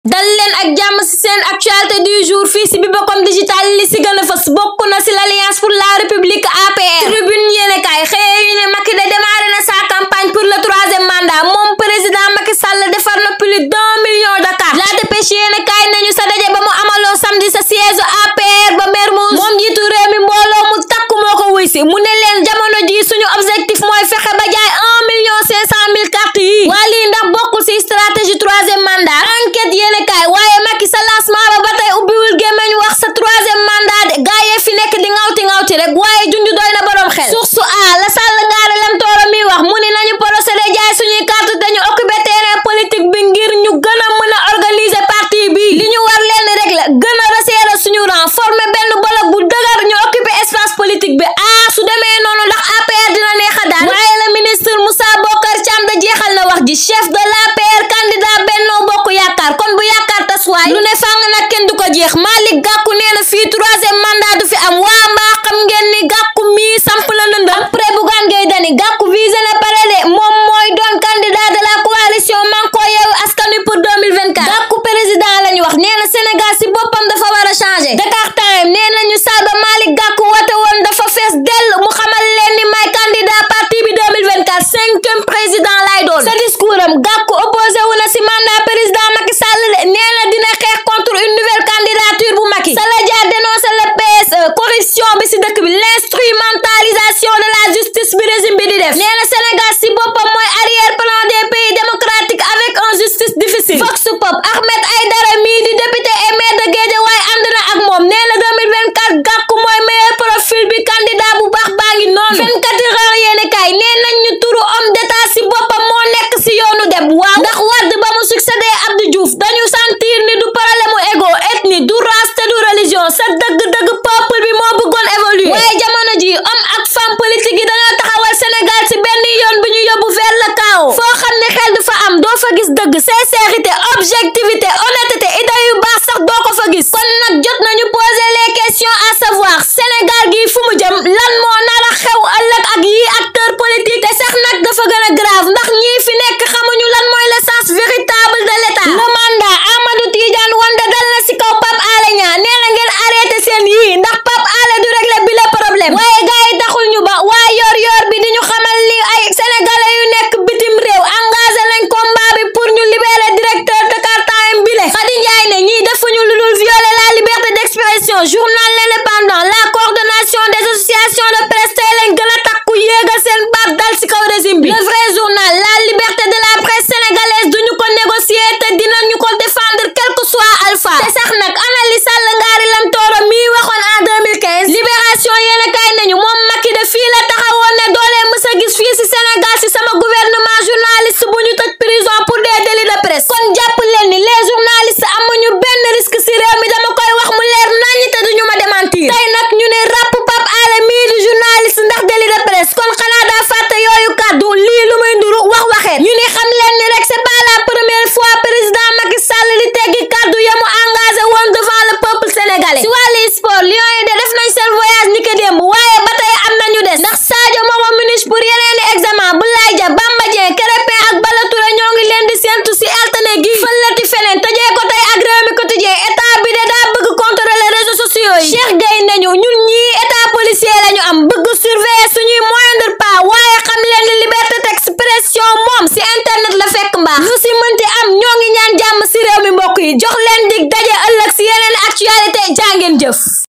dal leen ak jàmm ci seen actualité du jour fii ci Bibacom digital li ci gën a fës bokk na ci l'alliance pour la république APR tribune yéene kaay xëye yu ne Macky de démarré na sa campagne pour le troisième mandat moom président Macky Sall defar na plus d'un million de cartes la dépêche yéene kaay nañu sa daje ba mu amaloo samedi sa siège APR ba Mermoz moom jiitu réew mi mbooloo mu takku moo ko wuy si mu ne leen jamono ji suñu objectif mooy fexe ba jaay un million cinq cent mille cartes yi waa lii ndax bokkul ci stratégie troisième mandat enquête yéene kaay waaye Macky sa lancement ba ba tey ubbiwul gémmeñ wax sa troisième mandat de gaa yee fi nekk di ngawti ngawti rek waaye junju doy na borom xel source a la sàll ngaare lam tooro mi wax mu ni nañu procédé jaay suñuy carte dañu occupé terrain politique bi ngir ñu gën a mën a organiser parti bi li ñu war leen rek la gën a resserrer suñu rang former benn bloc bu dëgër ñu occupé espace politique bi ah su demee noonu ndax APR dina neex a daan waaye la ministre Moussa Bokar Thiam da jeexal na wax ji chef de l'APR candidat Benno Bokk Yaakaar kon bu yaakaar tas waay lu ne fàng nag kenn du ko jeex Malick Gakou nee na fii troisième mandat du fi am waa mbaa xam ngeen ni Gakou mii samp la nëndam après Bougane Gueye Dany Gakou visé na pare de moom mooy doon candidat de la coalition Manko Yewwi Askan Wi pour 2024 Gakou président lañu wax nee na Sénégal si boppam dafa war a changer Dakar Time nee nañu saal ba Malick Gakou woote woon dafa fees dell mu xamal leen ni may candidat parti bi 2024 cinquième président lay doon sa discours am Gakou opposé wu na si mandat président Macky Sall de nee na dina xeex contre une nouvelle candidature bu Macky Sala Dia dénonce le PSE corruption bi si dëkk bi l'instrumentalisation de la justice bi régime bi di def nee na Sénégal si boppam mooy arrière plan des pays démocratiques avec une justice difficile Vox Pop Ahmed Aïdara mii di député et maire de Guédiawaye ànd na ak moom nee na 2024 Gakou mooy meilleur profil bi candidat bu baax baa ngi noonu 24 heures yéene kaay nee nañ ñu turu homme d'état si boppam moo nekk si yoonu dem waaw ndax Wade ba mu succédé Abdou Diouf dañu sentir ni du problème mu égo ethnie du race te du religion sa dëgg-dëgg peuple bi moo bëggoon évoluer waaye jamono ji homme ak femme politique yi dañoo taxawal Sénégal si benn yoon bi ñu yóbbu vers le chaos foo xam ne xel du fa am doo fa gis dëgg sincérité objectivité honnêteté idée yu baax sax doo ko fa gis kon nag jot nañu poser les questions à savoir Sénégal gi fu mu jëm lan moo nar a xew ëllëg ak yi acteur politique te sax nag dafa gën a grave ndax ñii fi nekk xamuñu lan mooy le sens véritable de l'état le mandat Amadou Tidiane Wanda dal na si kaw Pape Alé Niang nee na ngeen arrêté seen yii ndax Pape Alé du régler bi le problème waaye gars yi taxul ñu ba waaye yor yor bi di ñu xamal ni ay sénégalais yu nekk bitim réew engagé nañ combat bi pour ñu libérer directeur Dakar Time bi le Khady Ndiaye ne ñii defuñu lu dul violer la liberté d'expression journal l'indépendant la coordination des associations de presse tey lañ gën a takku yéegal seen baat dal ci kaw régime bi le vrai journal la liberté de la presse sénégalaise duñu ko négocier te dinañu ko défendre quel que soit alpha te sax nag ana li Sall ngaari lam tooro mii waxoon en 2015 libération yéen a kaay nañu moom Macky de fii la taxawoon ne doolee mës a gis fii ci Sénégal ci sama gouvernement journaliste bu ñu tëj prison pour des délits de presse kon jàpp leen ni les journalistes amuñu benn risque ci réew mi dama koy wax mu leer naññ te duñu ma démentir tey nag ñu ne ràpp Pape Alé mii di journaliste ndax délit de presse kon xanaa daa fàtte yooyu kàddu lii lu muy nduru wax waxeet ñu ni xam leen ni rek c'est pas la première fois président Macky Sall di teggi kàddu ya mu engagé woon devant le peuple sénégalais si wàllu sport Lions yi de def nañ seen voyage ni ko démb waaye ba tey am nañu des ndax Sadio mooma munich pour yeneeni examen Boulaye Dia Bamba Dieng Krépin ak Bala Touré ñoo ngi leen di séentu si altine gi fëlati feneen tëjee ko tey ak réew mi quotidien état bi de daa bëgg contrôler réseaux sociaux yi Cheikh Gueye nañu ñun ñii état policier lañu am bëgg surveiller suñuy moindre pas waaye xam leen ni liberté d'expression moom si internet la fekk mbaax lu si mënti am ñoo ngi ñaan jàmm si réew mi mbokk yi jox leen dig daje ëllëg si yeneen actualité jàngeen jëf